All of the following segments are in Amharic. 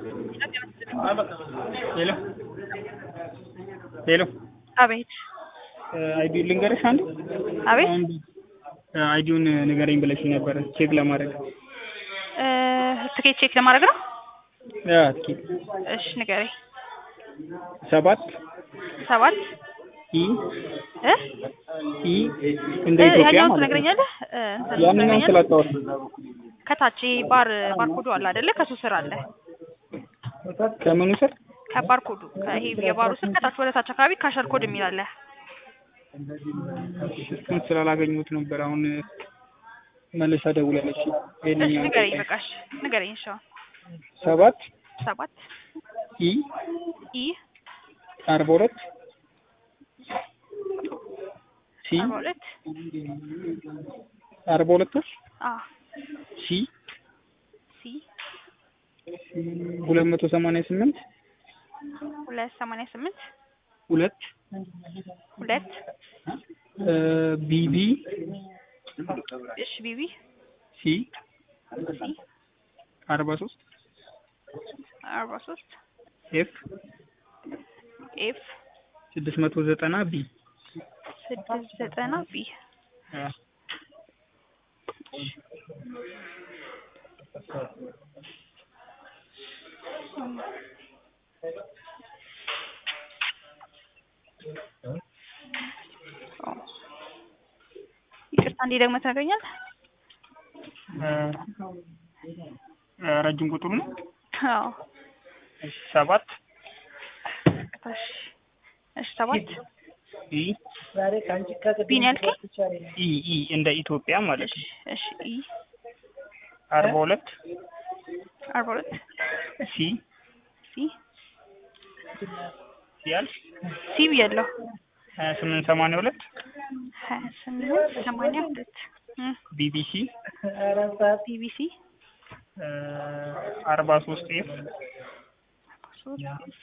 ሄሎ ሄሎ አቤት አይዲውን ልንገርሽ አንዴ አቤት አንድ አይዲውን ንገረኝ ብለሽ ነበረ ቼክ ለማድረግ እ ትኬት ቼክ ለማድረግ ነው። ያ ትኬት እሺ ንገረኝ። ሰባት ሰባት ኢ እ ኢ እንደ እ ኢትዮጵያ ያኛውን ማለት ነው። ትነግረኛለህ? እ እንትን ያንኛውን ትነግረኛለህ? ስላጣሁት ከታች ባር ባርኮዱ አለ አይደለ? ከሱ ስር አለ ከምኑ ስር ከባርኮዱ ከይሄ የባሩ ስር ከታች ወደ ታች አካባቢ ካሸር ኮድ የሚል አለ። እሱን ስላላገኙት ነበር አሁን መልሳ ደውላለች። እሺ ይሄንኛውን ንገረኝ፣ በቃ እሺ ንገረኝ። እሺ አሁን ሰባት ሰባት ኢ ኢ አርባ ሁለት ሲ አርባ ሁለት አርባ ሁለቶች አ ሲ ሲ ሁለት መቶ ሰማንያ ስምንት ሁለት ሰማንያ ስምንት ሁለት ሁለት ቢቢ እሺ ቢቢ ሲ ሲ አርባ ሶስት አርባ ሶስት ኤፍ ኤፍ ስድስት መቶ ዘጠና ቢ ስድስት ዘጠና ቢ ይቅርታ እንዴ ደግሞ ትነግረኛለህ? ረጅም ቁጥሩ ነው አዎ እሺ ሰባት እሺ እሺ ሰባት ኢ ቢ ነው ያልከኝ? ኢ ኢ እንደ ኢትዮጵያ ማለት እሺ ነው እሺ ኢ አርባ ሁለት አርባ ሁለት ሲ ሲ ሲያልፍ ሲ ብያለሁ። ሀያ ስምንት ሰማንያ ሁለት ሀያ ስምንት ሰማንያ ሁለት እም ቢቢሲ ቢቢሲ አርባ ሶስት ኤፍ ሶስት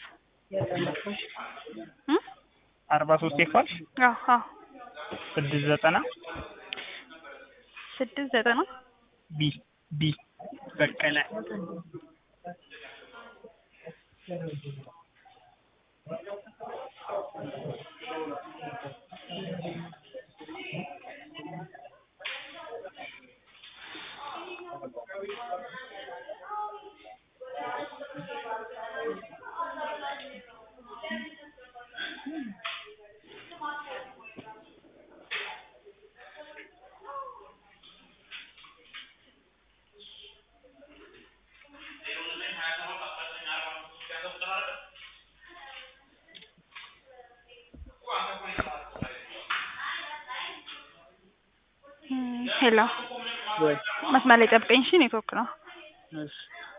እም አርባ ሶስት ኤፍ አልሽ አዎ አዎ ስድስት ዘጠና ስድስት ዘጠና ቢ ቢ በቀለ እም ሄሎ ወይ መስመር ላይ ጠብቀኝ እሺ ኔትወርክ ነው እሺ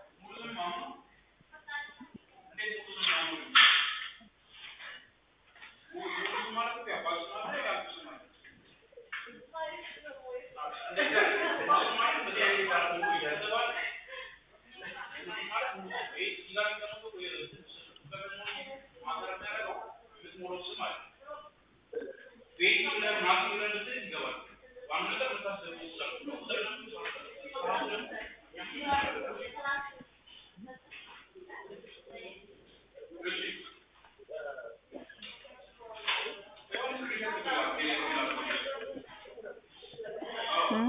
እም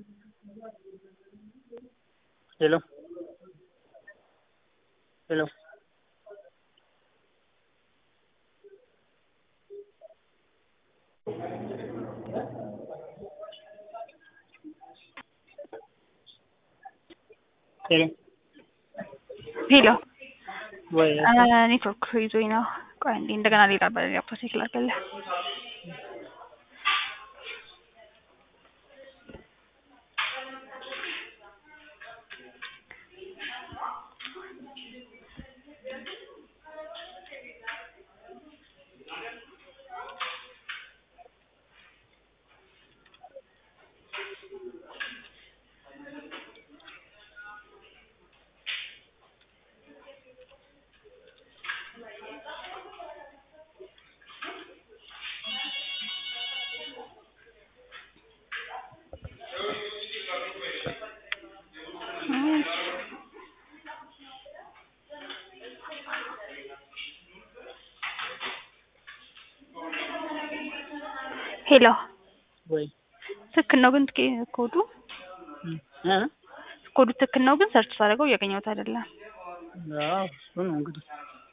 ሄሎ ሄሎ ሄሎ ሄሎ ወይ ኔትወርክ ይዞኝ ነው። ቆይ እንዴ እንደገና ሌላ በላፕቶፕ ቼክ ላድርግልህ። ሄሎ ወይ ትክክል ነው ግን ትኬ- ኮዱ እ ኮዱ ትክክል ነው ግን ሰርች ሳደርገው እያገኘሁት አይደለም። አዎ እሱ ነው እንግዲህ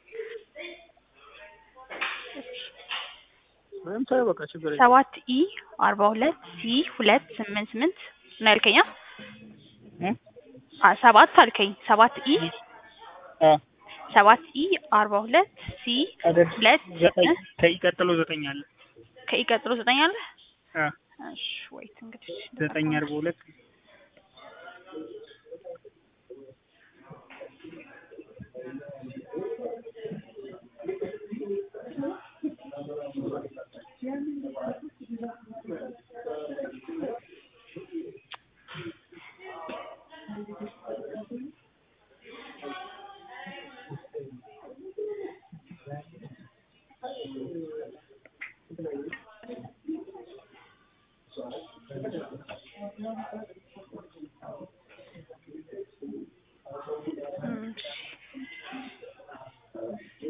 ወይም ታዩ በቃ ችግር የለም። ሰባት ኢ አርባ ሁለት ሲ ሁለት ስምንት ስምንት ነው ያልከኝ? አ? እ አ ሰባት አልከኝ። ሰባት ኢ አ ሰባት ኢ አርባ ሁለት ሲ አይደል ሁለት ዘጠኝ እ? ከኢ ቀጥሎ ዘጠኝ አለ። ከኢ ቀጥሎ ዘጠኝ አለ። አ እሺ ወይት እንግዲህ ዘጠኝ አርባ ሁለት